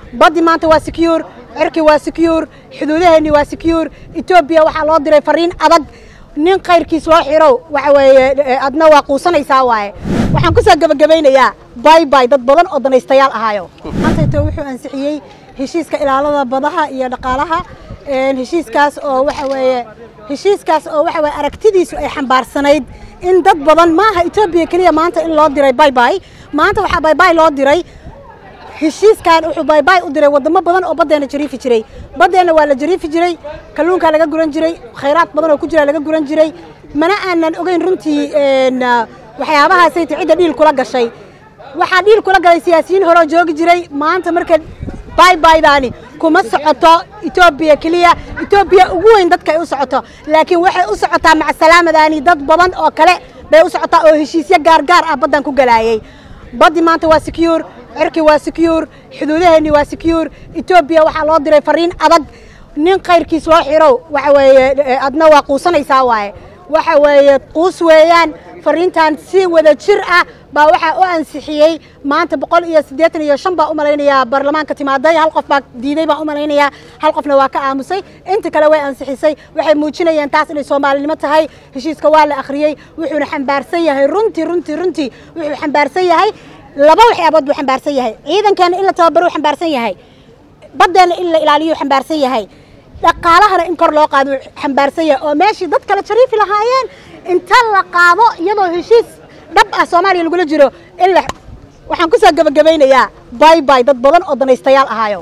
baddi maanta waa secure cirki waa secure xuduudaheenni waa secure etoobiya waxaa loo diray fariin adag nin kayrkiis loo xiro waxa weeye adna waa quusanaysaa waaye waxaan ku soo gebagabaynayaa bay bay dad badan oo danaystayaal ahaayo maantayto wuxuu ansixiyey heshiiska ilaalada badaha iyo dhaqaalaha heshiiskaas oo waxa weeye heshiiskaas oo waxa weye aragtidiisu ay xambaarsanayd in dad badan maaha etoobiya keliya maanta in loo diray bay bay maanta waxaa bay bay loo diray heshiiskan wuxuu baybay u diray wadamo badan oo baddeena jariifi jiray baddeenna waa la jariifi jiray kalluunkaa laga guran jiray khayraad badan oo ku jira laga guran jiray mana aanan ogeyn runtii waxyaabahaasayta cidda dhiil kula gashay waxaa dhiil kula galay siyaasiyiin horeo joogi jiray maanta marka baybaydaani kuma socoto etoobiya keliya etoobiya ugu weyn dadka ay u socoto laakiin waxay u socotaa macsalaamadaani dad badan oo kale bay u socotaa oo heshiisyo gaargaar ah baddan ku galaayey baddi maanta waa secure cirki waa secure xuduudaheenni waa secure etoobiya waxaa loo diray fariin adag nin kayrkiis loo xiro waxa weeye adna waa quusanaysaa waaye waxa weeye quus weeyaan fariintan si wada jir ah baa waxaa u ansixiyey maanta boqol iyo siddeetan iyo shan baa u malaynayaa baarlamaanka timaaday hal qof baa diiday baan u malaynayaa hal qofna waa ka aamusay inta kale way ansixisay waxay muujinayeen taas inay soomaalinimo tahay heshiiska waa la akhriyey wuxuuna xambaarsan yahay runtii runtii runtii wuxuu xambaarsan yahay laba waxyaabood buu xambaarsan yahay ciidankeena in la tababaruu xambaarsan yahay baddeenna in la ilaaliyuu xambaarsan yahay dhaqaalahana in kor loo qaado xambaarsan yahay oo meeshii dad kale jariifi lahaayeen inta la qaado iyadoo heshiis dhab ah soomaaliya lagula jiro in la waxaan ku soo gebagabaynayaa bay bay dad badan oo danaystayaal ahaayo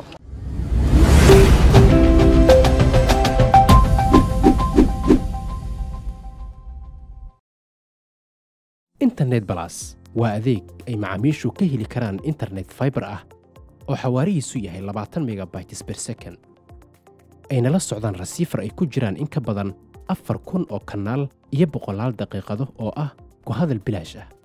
internet balas waa adeeg ay macaamiishu ka heli karaan internet faibar ah oo xawaarihiisu yahay labaatan megabytes ber second ayna la socdaan rasiifar ay ku jiraan in ka badan afar kun oo kanaal iyo boqolaal daqiiqado oo ah ku hadal bilaash ah